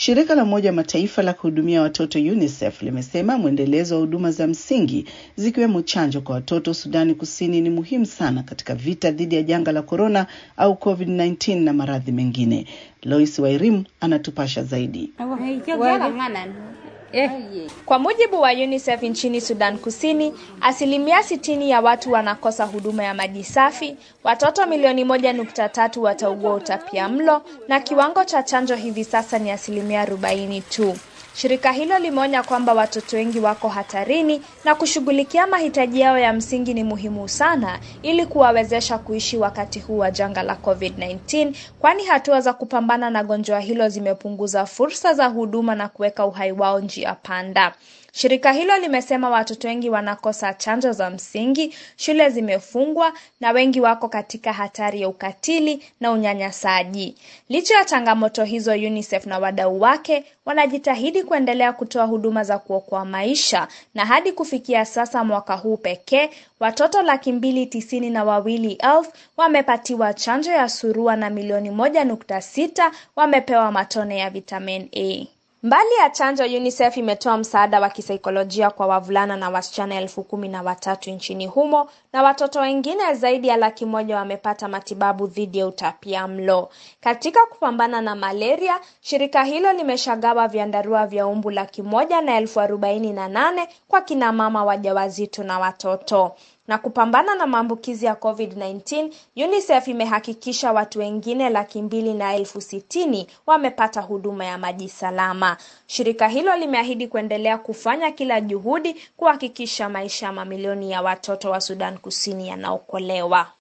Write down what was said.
Shirika la Umoja wa Mataifa la kuhudumia watoto UNICEF limesema mwendelezo wa huduma za msingi zikiwemo chanjo kwa watoto Sudani Kusini ni muhimu sana katika vita dhidi ya janga la korona au COVID-19 na maradhi mengine. Lois Wairim anatupasha zaidi. Eh. Kwa mujibu wa UNICEF nchini Sudan Kusini, asilimia sitini ya watu wanakosa huduma ya maji safi, watoto milioni moja nukta tatu wataugua utapia mlo na kiwango cha chanjo hivi sasa ni asilimia arobaini tu. Shirika hilo limeonya kwamba watoto wengi wako hatarini na kushughulikia mahitaji yao ya msingi ni muhimu sana ili kuwawezesha kuishi wakati huu wa janga la COVID-19, kwani hatua za kupambana na gonjwa hilo zimepunguza fursa za huduma na kuweka uhai wao njia panda. Shirika hilo limesema watoto wengi wanakosa chanjo za msingi, shule zimefungwa na wengi wako katika hatari ya ukatili na unyanyasaji. Licha ya changamoto hizo, UNICEF na wadau wake wanajitahidi kuendelea kutoa huduma za kuokoa maisha na hadi kufikia sasa mwaka huu pekee watoto laki mbili tisini na wawili elfu wamepatiwa chanjo ya surua na milioni moja nukta sita wamepewa matone ya vitamin A. Mbali ya chanjo, UNICEF imetoa msaada wa kisaikolojia kwa wavulana na wasichana elfu kumi na watatu nchini humo na watoto wengine zaidi ya laki moja wamepata matibabu dhidi ya utapia mlo. Katika kupambana na malaria, shirika hilo limeshagawa vyandarua vya umbu laki moja na elfu arobaini na nane kwa kina mama wajawazito na watoto na kupambana na maambukizi ya COVID-19, UNICEF imehakikisha watu wengine laki mbili na elfu sitini wamepata huduma ya maji salama. Shirika hilo limeahidi kuendelea kufanya kila juhudi kuhakikisha maisha ya mamilioni ya watoto wa Sudan Kusini yanaokolewa.